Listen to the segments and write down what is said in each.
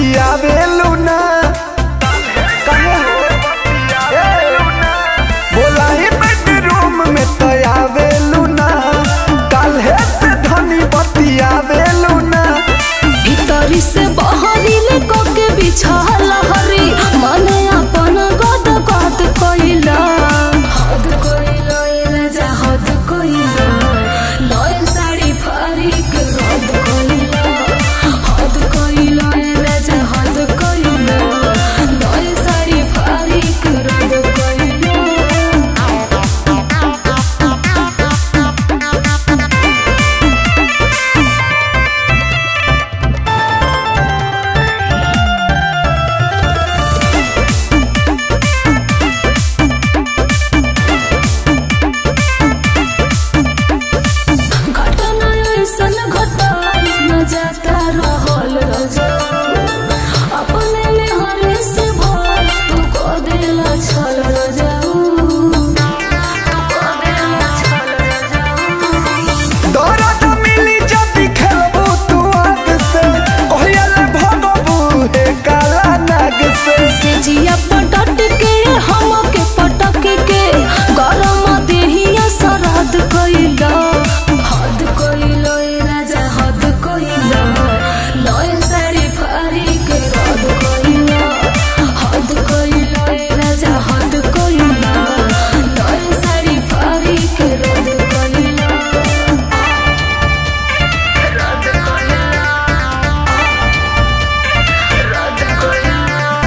बतियावेलू ना कहे हो बोलाई बेडरूम में तयावेलू ना काल्हे से धनी बतियावेलू ना भीतरी से बहरीले कोके बिछाल हरी मने अपन गद गद कइला हद कइला ए राजा हद कइला नय साड़ी फारी के रद कइला हद कइला ए राजा हद कइला नय साड़ी फारी के रद कइला घटना ऐसन घटा न जाता रहल रजा अपने में हरे से भर तू को देला छल रजाऊ तू को देला छल रजाऊ दर्द मिली जदी खेलबू तू आग से कोयल भगबू हे काला नाग से से जिया पटट के हम के पटक के गरम देहिया सराद कइला हद कइला ए राजा हद कइला नय साड़ी फारी के रद कइला हद कइला ए राजा हद कइला नय साड़ी फारी के रद कइला रद कइला रद कइला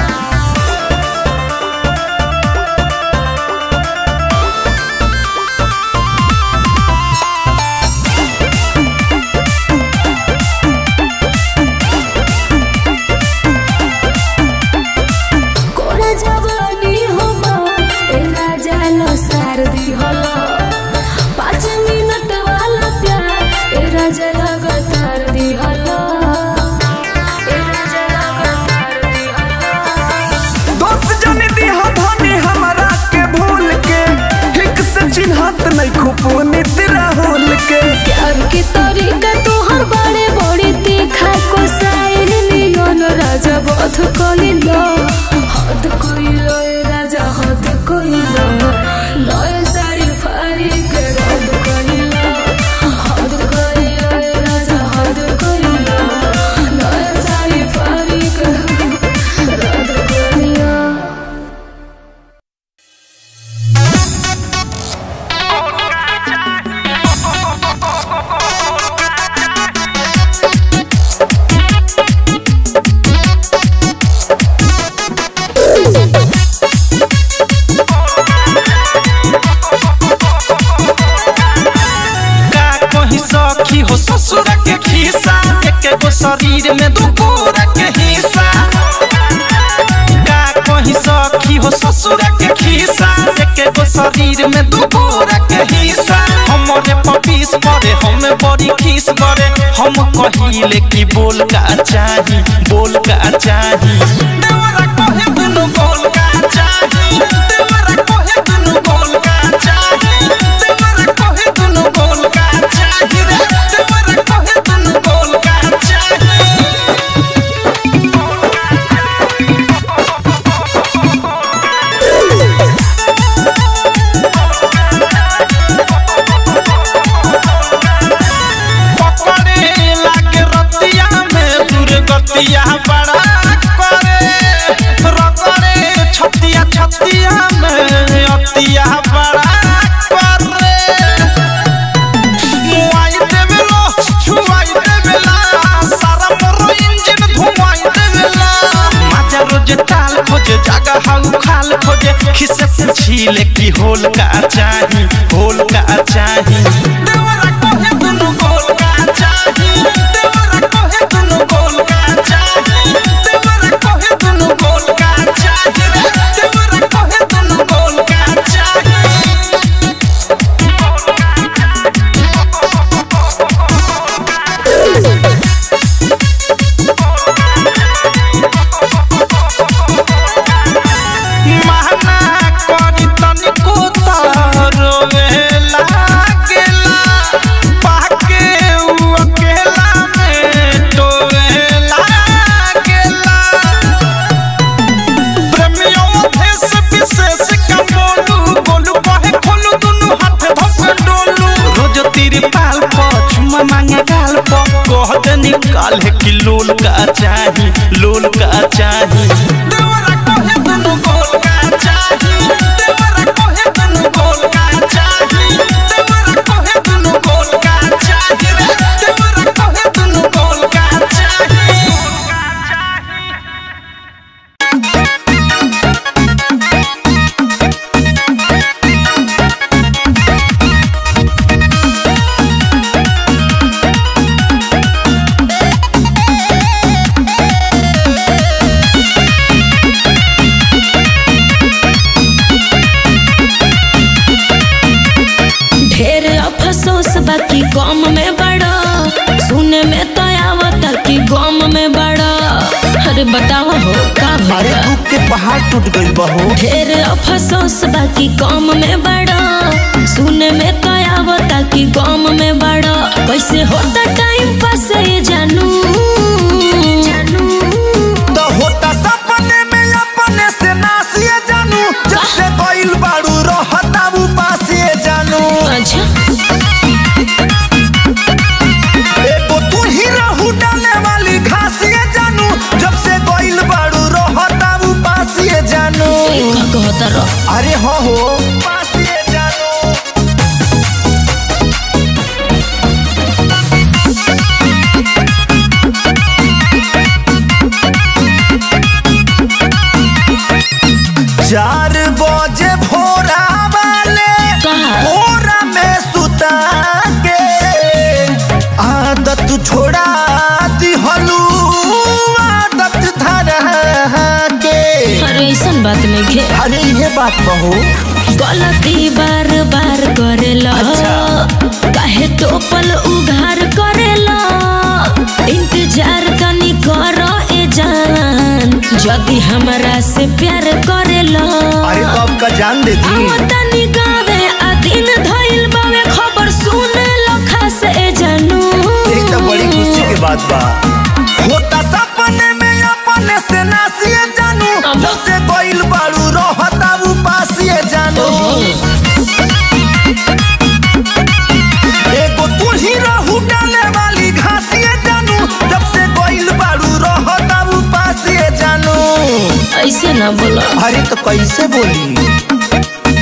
कोरा जवानी होमा ए राजा लो सार दी होला पाँच मिनट वाला प्यार ए राजा लगातार दी होला ए राजा लगातार दी होला दोस्त जन दिहा धनी हमरा के भूल के ठीक से चिन्हत नहीं खुपुनित राहुल के प्यार के तरीका तोहर बड़े बड़ी तीखा को साइल लियोन राजा बध कइलो हद कइलो ए राजा हद कइलो नय साड़ी फारी के रद कइलो हद कइलो ए राजा हद कइलो नय साड़ी फारी के रद कइलो का कहीं सखी हो ससुर के खीसा एक गो शरीर में दू गोरा के हिस्सा का कहीं सखी हो ससुर के खीसा एक गो शरीर में दू गोरा के हिस्सा हमरे पपीस पड़े हम बड़ी खीस करे हम कहिले कि बोल का चाही बोल का चाही देवरा कहे दुनु बोल का चाही देवरा कहे दुनु बोल का चाही देवरा कहे दुनु बोल का चाही रे देवरा कहे दुनु बोल का चाही पकड़े लागे रतिया में दुर्गतिया बड़ा करे रगड़े छतिया छतिया में अतिया बड़ा करे मुआई देवेलो छुआई देवेला सारा मोरो इंजन धुआई देवेला माजा रोज ताल खोजे जागा हाउ खाल खोजे खिसे पूछीले की होल का चाही होल का चाही देवरा कहे दुनु गोल का चाही देवरा कहे दुनु गोल का चाही देवरा कहे दुनु गोल का चाही रे देवरा कहे दुनु गोल का चाही महना करी तनिको त रोवे लागे कहते निकाल है कि लोल का चाही लोल का चाही देवरा कहे दुनु गोल का चाही देवरा कहे दुनु गोल का चाही देवरा कहे दुनु गोल का चाही रे देवरा कहे दुनु गोल का चाही ढेर अफसोस बाकी गम में बड़ा सुने में तो आवता कि गम में बड़ा अरे बताओ हो का अरे भला दुख के पहाड़ टूट गइल बहो ढेर अफसोस बाकी गम में बड़ा सुने में तो आवता कि गम में बड़ा कैसे होता टाइम पास ये जानू तो होता सपने में अपने से नासिए जानू जब से गइल बाड़ू रहता उपास ये जानू अच्छा एगो तू ही रहू डाले वाली घास ये जानू जब से गइल बाड़ू रहता उपास ये जानू का कहता रह अरे हो हो उपास ये जानू चार बजे भोरा वाले कहा? भोरा में सुता के आदत छोड़ा दिहलू आदत धरा के अरे ऐसन बात में घे अरे ये बात बहू गलती बार बार करेला काहे तो पल उधार करेला इंतजार तनी करो ए जान यदि हमरा से प्यार करेला अरे तो आपका जान दे दी आओ तनी गावे आ दिन धइल बावे खबर सुने लखा से ए जानू एक तो बड़ी खुशी की बात बा होता सपने में अपने से नासिए जानू अब- जब से गइल बाड़ू रहता उपासिए जानू एगो तू ही रहू डाले वाली घासिए जानू जब से गइल बाड़ू रहता उपासिए जानू ऐसे ना बोला अरे तो कैसे बोली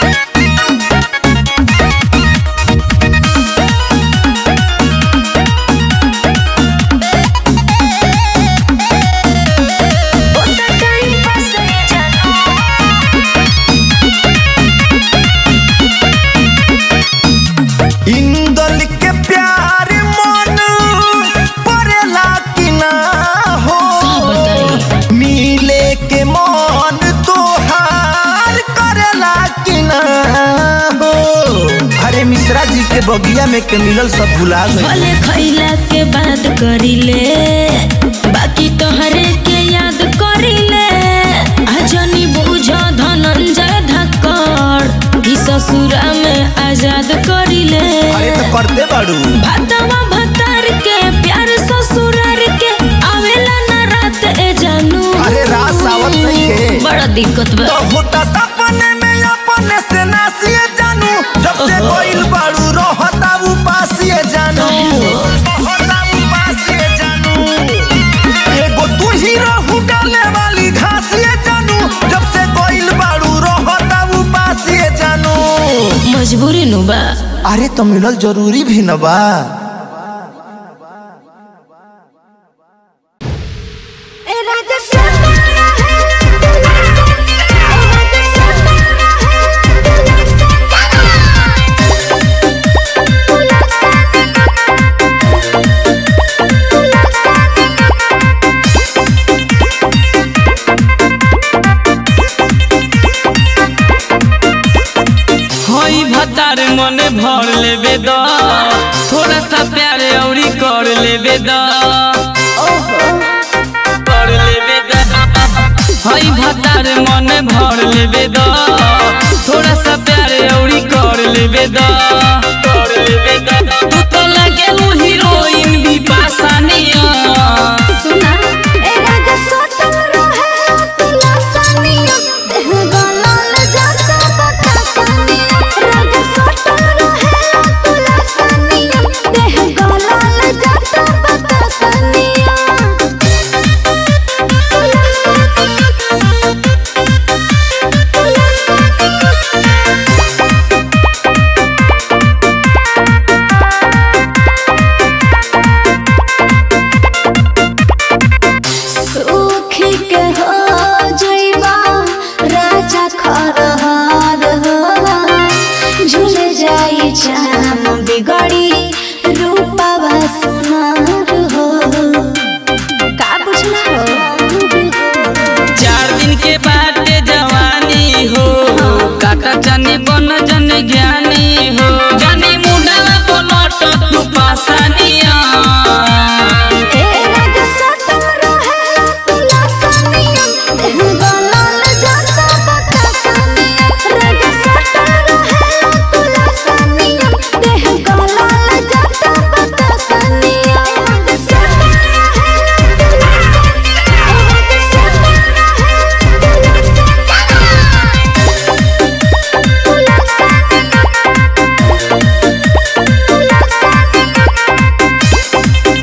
इंदल के प्यार मन परेला कि ना हो का बताई मिले के मन तोहार करेला कि ना हो अरे मिश्रा जी के बगिया में के मिलल सब भुला गए भले खैला के बाद करिले बाकी तोहरे के याद करिले आजनी बुझ धनंजय धक्कड़ ई ससुरा में आजाद करिले अरे तो करते बाड़ू भातवा भतार के प्यार ससुरार के आवेला ना रात ए जानू अरे रात सावत नहीं है बड़ा दिक्कत बा तो होता सपने में अपने से नासिए जानू जब से ओहो। कोइल बाड़ू रहता उपासिए जानू रहता उपासिए जानू एगो तू ही रहू डाले वाली घासिए जानू जब से कोइल बाड़ू रहता उपासिए जानू मजबूरी नु बा अरे तो मिलल जरूरी भी न बा हई भतार मने भर लेबे द थोड़ा सा प्यार औरी कर लेबे द कर लेबे द हई भतार मने भर लेबे द थोड़ा सा प्यार औरी कर लेबे द कर लेबे द तू तो लगे हीरोइन भी पासानिया सुना ए राजा सोटल रहे तुला सानिया देह गलल जाता बता सानिया राजा सोटल रहे तुला सानिया देह गलल जाता के बाटे जवानी हो काका जानी बन जन ज्ञानी हो जानी मुंडा पलट तू पासानिया ए राजा सटल रहे तुला सनिया देह गलल जाता बतासनिया राजा सटल रहे तुला सनिया देह गलल जाता बतासनिया राजा सटल रहे तुला सनिया राजा सटल रहे तुला सनिया तुला सनिया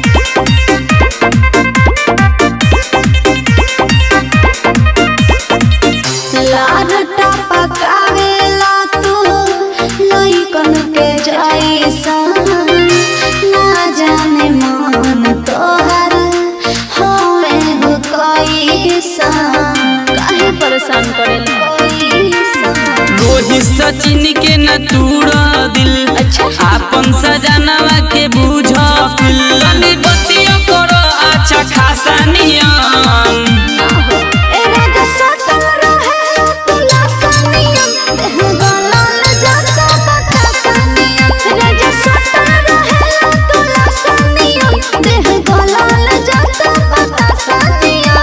लाडटा पकावेला तू लइकन के जैसा ना जाने मन तोहर होए हो कैसा काहे परेशान करेला कैसा रोहित सचिन के न तूड़ा दिल अच्छा। आपन सजनवा के बुझ तनी बतिया करो अच्छा खासा नियम ए राजा सटल रहे तुला सनिया देह गलल जाता बतासनिया राजा सटल रहे तुला सनिया देह गलल जाता बतासनिया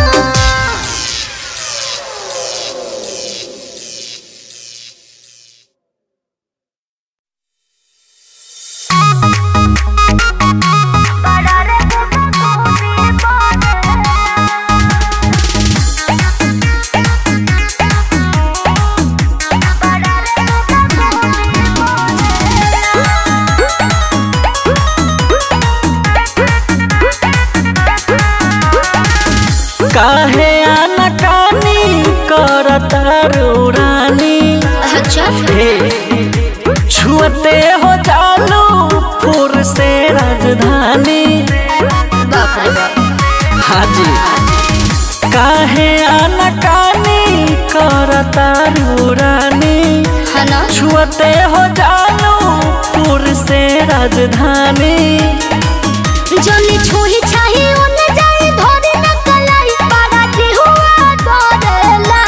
काहे आनाकानी करता रानी अच्छा हे छुअते हो चालू पुर से राजधानी बाप रे बाप हाजी काहे आनाकानी करता रानी है ना छुअते हो चालू पुर से राजधानी जनी छुही छाही ओने जाई धोरी न कलाई पाड़ा जी हुआ डरेला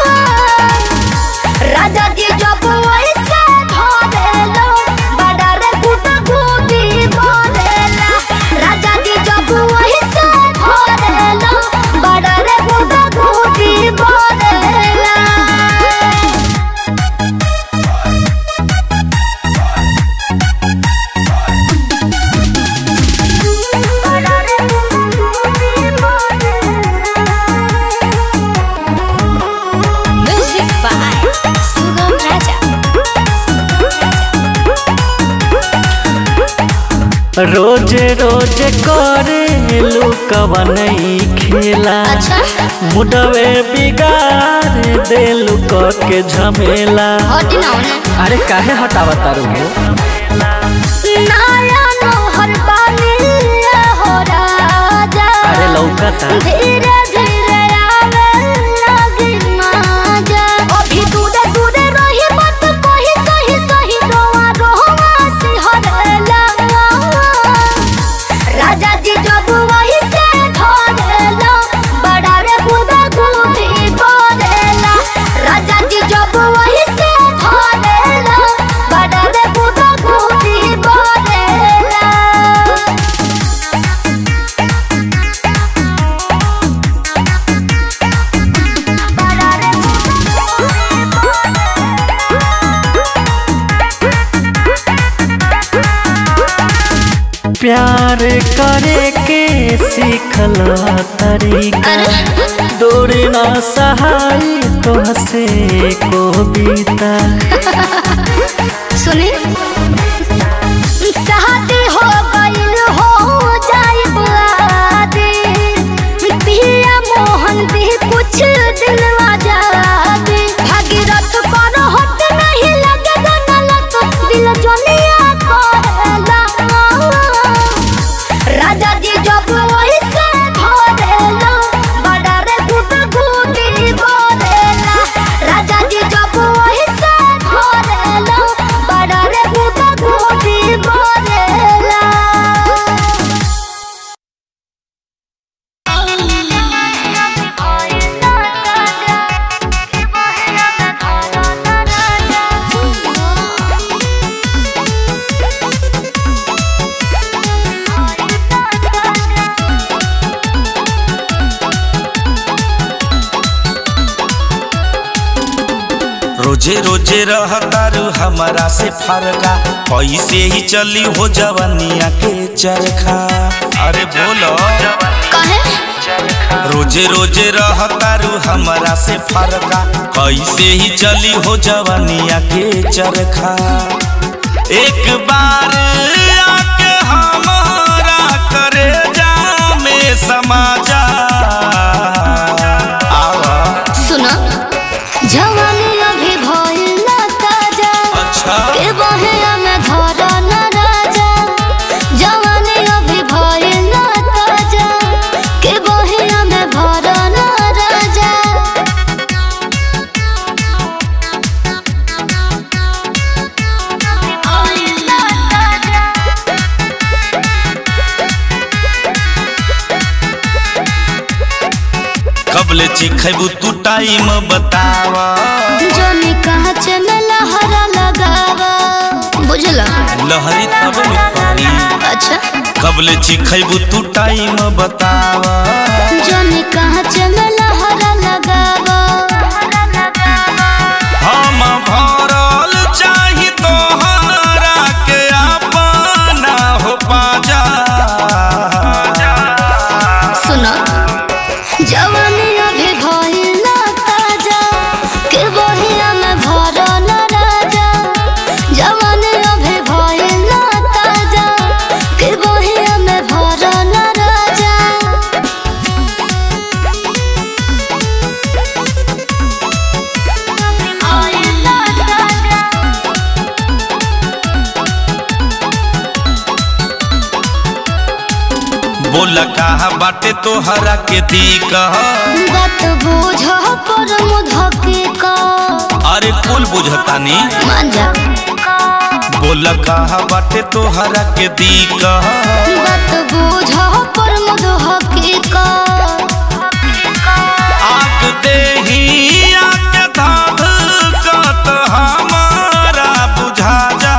राजा जी जब वैसे धरेलो बड़ा रे गुट गुटी बोलेला राजा जी जब वैसे धरेलो बड़ा रे गुट गुटी बोलेला Music by Sugam Raja. रोज रोज करे लुकवन खेला अच्छा मुडवे बिगाड़ देलू क के झमेला हटी ना होने अरे काहे हटावा तारू नाया नोहर पानी हो राजा अरे लौकता धीरे धीरे आवे लगी माजा अभी दूरे दूरे रही मत कही सही सही रोआ रोआ सिहरेला राजा जी जब वही से धरेला बड़ा रे बुदा गुदी बोलेला राजा जी जब वही से धरेला बड़ा रे बुदा गुदी बोलेला प्यार करे के सीखला तरीका दूर ना सहाय तो हसे को बीता सुनी शादी हो गइल हो जाए बादी पिया मोहन भी कुछ दिन आजादी भागीरथ पर हट नहीं लगे गलत दिल जलिया करेला राजा जी जब वही से धरेला बड़ा रे गुट गुटी बोलेला राजा जी जब वही से धरेला बड़ा रे गुट रोजे रोजे रहतारू हमारा से फरका पैसे ही चली हो जवनिया के चरखा अरे बोलो कहे रोजे रोजे रहतारू हमारा से फरका कैसे ही चली हो जवनिया के चरखा एक बार आके हमारा करे जा में समा जा आवा सुनो जवानी अभी भइल ना ताजा अच्छा के बहेया में धरा न राजा जवानी अभी भइल ना ताजा के बहेया में भरा न राजा भइल ना ताजा कबले चिखैबू तू टाइम बतावा जोनी कहाँ चमेला हरा लगावा बुझला लहरी तब न पारी अच्छा कबले चिखैबू तू टाइम बतावा जोनी कहाँ चमेला हरा लगावा हम भरल चाही तोहरा के अपना हो पाजा सुनो जवानी अभी भइल ना ताजा के बहिया में भरा न राजा जवानी अभी भइल ना ताजा के बहिया में भरा न राजा भइल ना ताजा बोल कहा बाटे तोहरा के दी कह बात बुझ पर मुधके का अरे कुल बुझतानी मांझा बोल कहा बाटे तोहरा के दी कह बात बुझ पर मुधके का आग देही आके धाध कत हमारा बुझा जा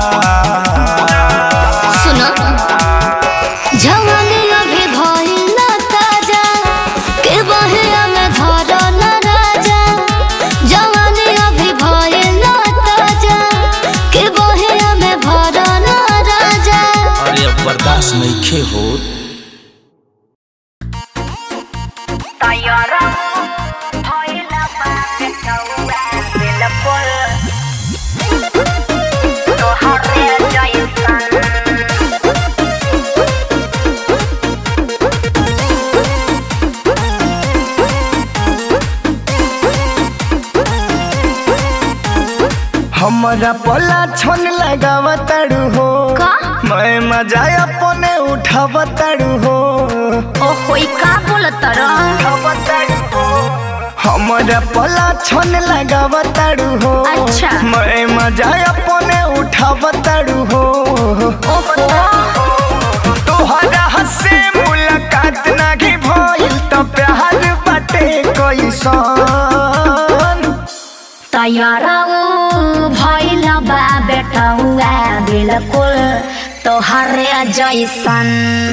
सुनो जवानी अभी भइल ना ताजा के बहिया में धरा न राजा जवानी अभी भइल ना ताजा के बहिया में भरा न राजा अरे अब बर्दाश्त नहीं खे हो हमरा पला छन लगावा ताड़ू हो का? मैं मजा अपने उठावा ताड़ू हो ओ होई का बोलत हमरा पला छन लगावा ताड़ू हो अच्छा। मैं मजा अपने उठावा ताड़ू हो तोहरा हसे मुलाकात नाही भइल त प्यार बाटे कैसन तैयारा भइल बा बेटौआ बिल्कुल तोहरे जैसन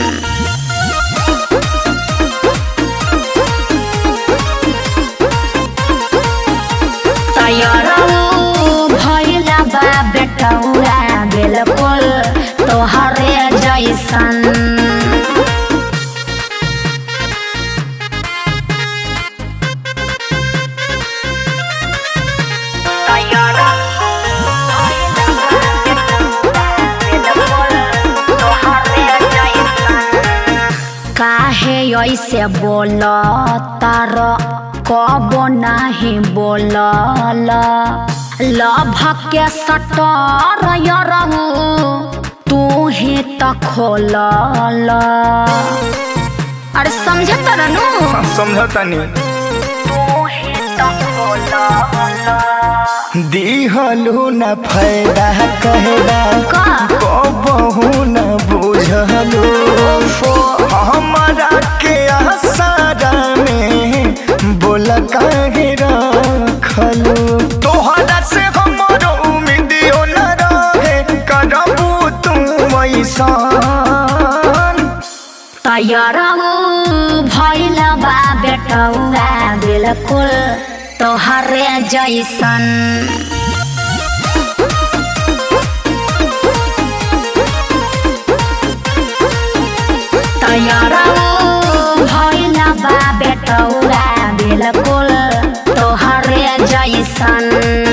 तैयारा भइल बा बेटौआ बिल्कुल तोहरे जैसन काहे ऐसे बोल तार कब नाही बोलल लभ के सटर यरहु तू ही त खोलल अरे समझ तर नु समझतानी तू ही त खोलल दिहलु न फायदा कहदा का कबहू न बुझलु हमारा के आसारा में बोल काहे रखलु तोहरा से हमरो उम्मीदियो न रहे करबू तू ऐसान तैयार भइल बा बेटौआ बिल्कुल तोहरे जैसन तैयारा भइला बा बेटौरा बिल्कुल तोहरे जैसन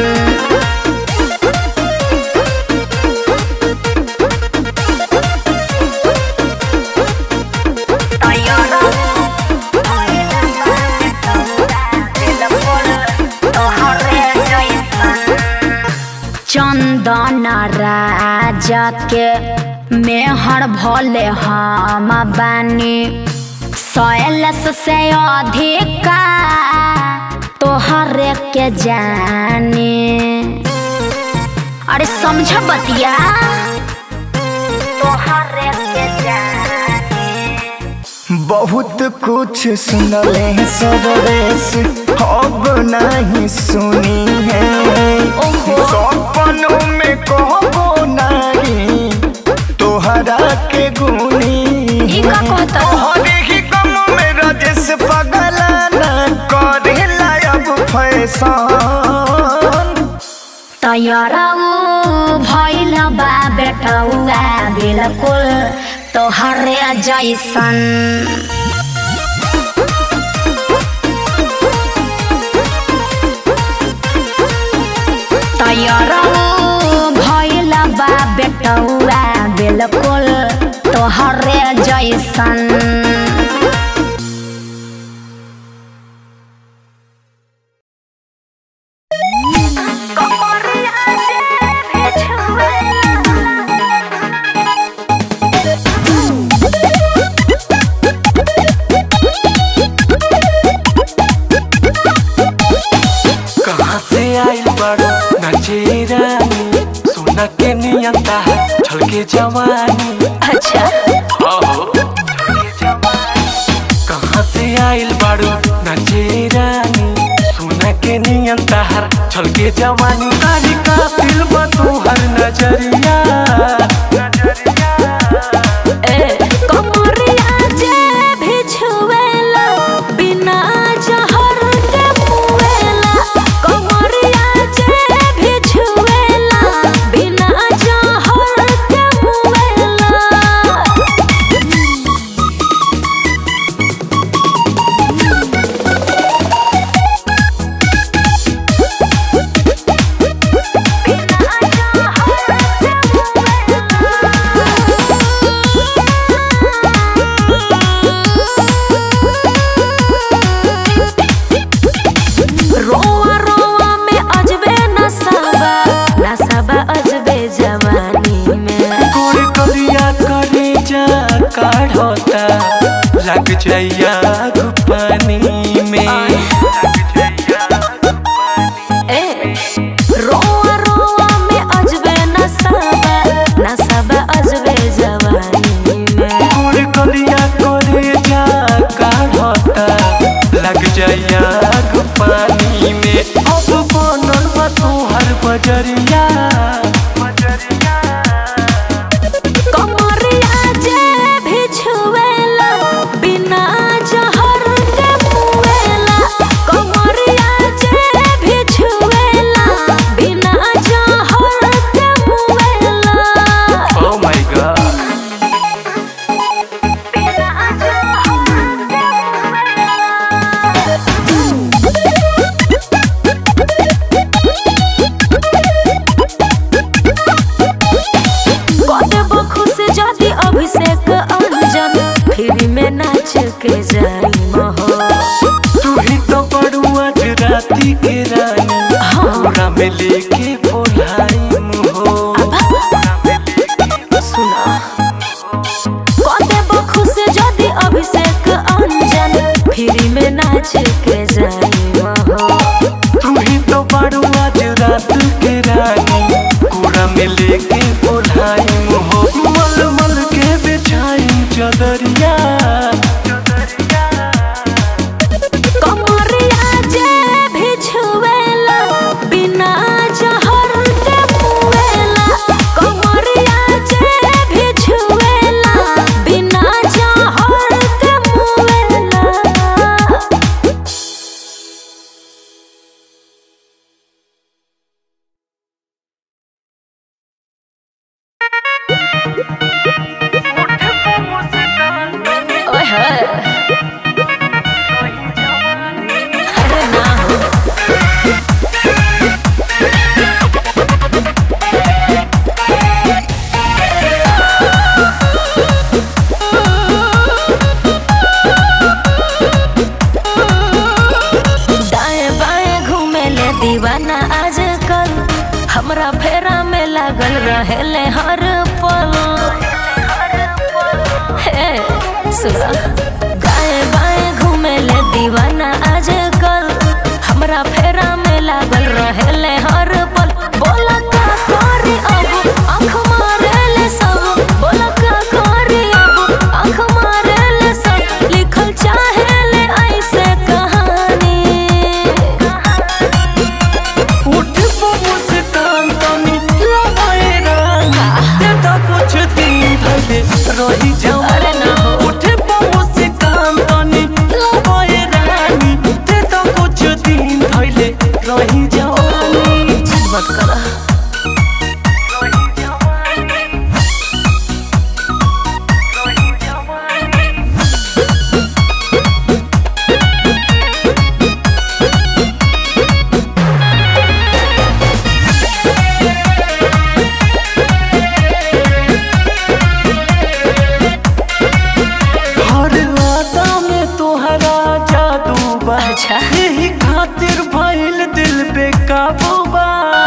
चंदन राजा के मेहर भले हम बानी सैलस से अधिका तोहरे के जाने अरे समझ बतिया तोहरे के जाने बहुत कुछ सुनले सवेश अब नहीं सुनी है सपनों में कहबो नहीं तोहरा के गुनी ई का कहता? तोहरे ही गम में रजस पगला न करेला अब फैशन तैयारा भइल बा बेटौआ बिल्कुल तोहरे जैसन तैयारा भइल बा बेटौआ बिल्कुल तोहरे जैसन कहाँ से आइल बड़ो नचे रानी सोना के नियंता है छलके जवानी अच्छा आहो कहाँ से आइल बड़ो नचे रानी सोना के नियंता है छलके जवानी तारी का दिल बतू हर नजरिया कमरिया जे भी छुएला बिना जहर के मुएला कमरिया जे भी छुएला बिना जहर के मुएला रोवा रोवा में अजबे नसाबा नसाबा अजबे जवानी में गोर करिया करे जा काढ़ता लग जाइया पानी में ए रोवा रोवा में अजबे नसाबा नसाबा अजबे जवानी में गोर करिया करे जा काढ़ता लग जाइया पानी में अब बनल बा तोहर बजरिया कमरिया जे भी छुएला बिना जहर के मुएला कमरिया जे भी छुएला बिना जहर के मुएला ओ माय गॉड कदेबो खुश जाति अभिषेक अंजन फ्री में नाच के जाई महो तू ही तो बड़ू आज राती के रानी हमरा में लेके बोलाई हो सुना कदेबो खुश जाति अभिषेक अंजन फ्री में नाच के जाई महो तू ही तो बड़ू आज रात के रानी कूड़ा में लेके बोलाई हो मल मल के बिछाई चदरिया कमरिया जे भी छुएला बिना जहर के मुएला कमरिया जे भी छुएला बिना जहर के मुएला हमरा फेरा में लागल रहेले हर पल हे सुना गाए बाएं घूमे ले दीवाना आजकल हमरा फेरा में लागल रहेले हर पल बोला का करी अब आँख मारे ले सब बोला का करी अब आँख मारे ले सब लिखल चाहे ले ऐसे कहानी उठ बबू से कान तनी लगाए रंगा ते तो कुछ दिन भले रही जाऊं अरे ना हो। उठ बबू से कान तनी लगाए रानी ते तो कुछ दिन भले रही जाऊं मत करा हर वादा में तोहरा जादू बा अच्छा। यही खातिर भइल दिल पे काबू बा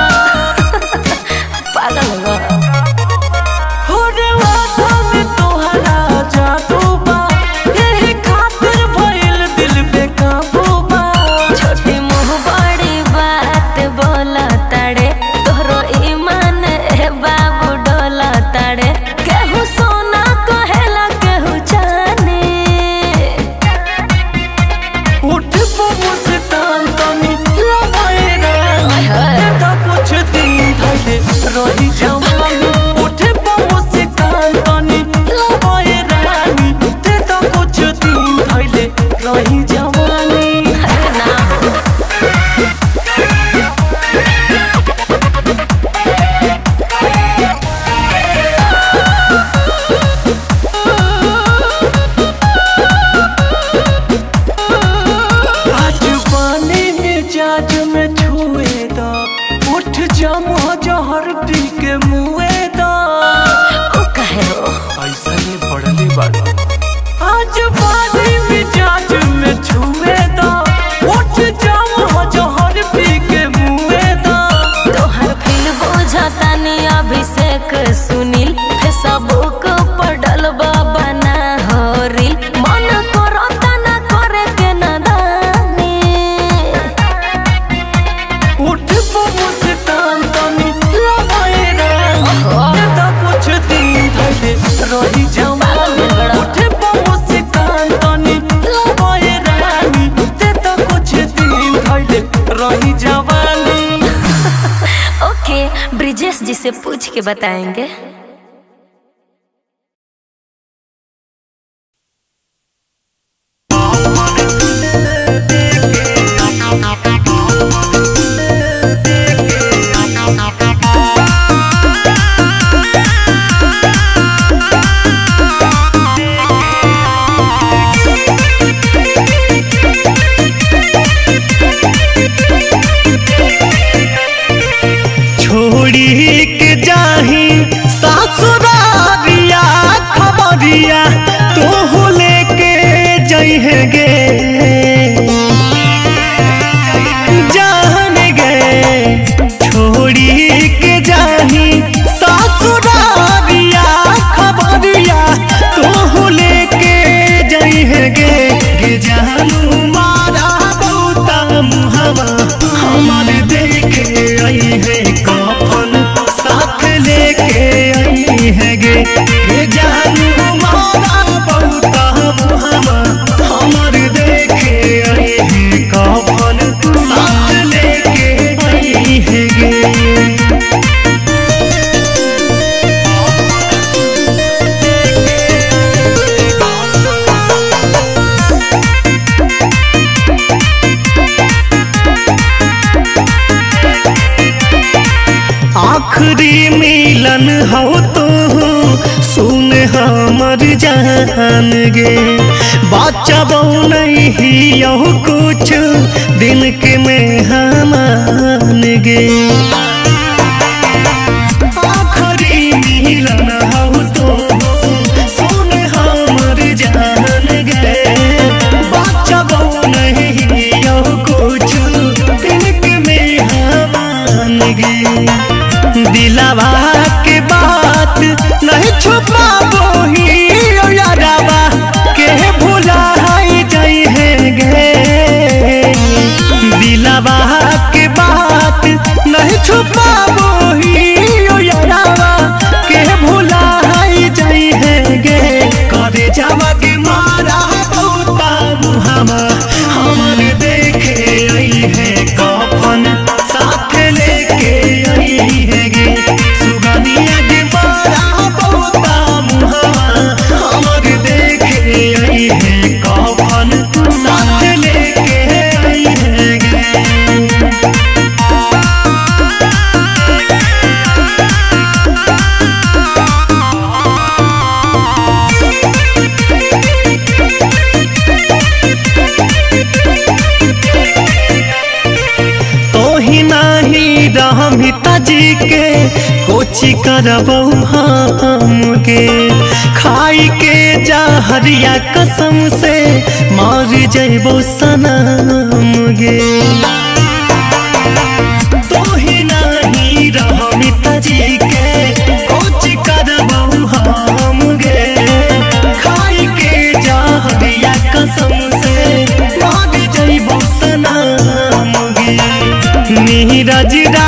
पागल हो हर वादा में तोहरा जादू बा यही खातिर भइल दिल पे काबू बा छोटी मुँह बड़ी बात बोला ताड़े तोहरो ईमान ए बाबू डोला ताड़े केहू सोना कहेला केहू चांदी उठ बबू से तान तनी लगाए रे तो कुछ दिन भले रही जाऊं उठ बबू से तान तनी लगाए रानी ते तो कुछ दिन भले रही जवानी अरे ना हो आज पानी में जाज में छुए दा उठ जामो जहर पी के मुए दा ओ कहे हो ऐसा नहीं पढ़ले बाड़ा आज पानी में जाज में छुए दा उठ जामो जहर पी के मुए दा तोहर फिल बुझता नी अभिषेक सुनील फेसबुक पर डलबा बना हो रील मन करता ना करे के नदानी उठ बबू से तान तनी लगाए रे तो कुछ दिन भले रही जाऊं उठ बबू से तान तनी लगाए रानी ते तो कुछ दिन भले रही जवानी ओके ब्रिजेश जी से पूछ के बताएंगे छोड़ी के जाही सासुरारिया खबरिया तो लेके जइहे गे जान गे छोड़ी के जाही सासुरारिया खबरिया तो लेके जइहे गे गे जानू मारा बहुता मुहवा हमार देखे आई है कफन साथ लेके आई है गे गे जानू मारा बहुता मुहवा हमार देखे आई है कफन साथ लेके आई है गे आखिरी मिलन हो तो सुन हमर जान गे बच्चा बहु नहीं यहो कुछ दिन के में हमान गे आखिरी मिलन हो तो सुन हमर जान गे बच्चा बहु नहीं यहो कुछ दिन के में हमान गे पिताजी के कोची करबौ हम गे खाई के जहरिया कसम से मार जैबौ सनम गे तू ही नहीं रह पिताजी के कोची करबौ हम गे खाई के जहरिया कसम से मार जैबौ सनम गे नीरज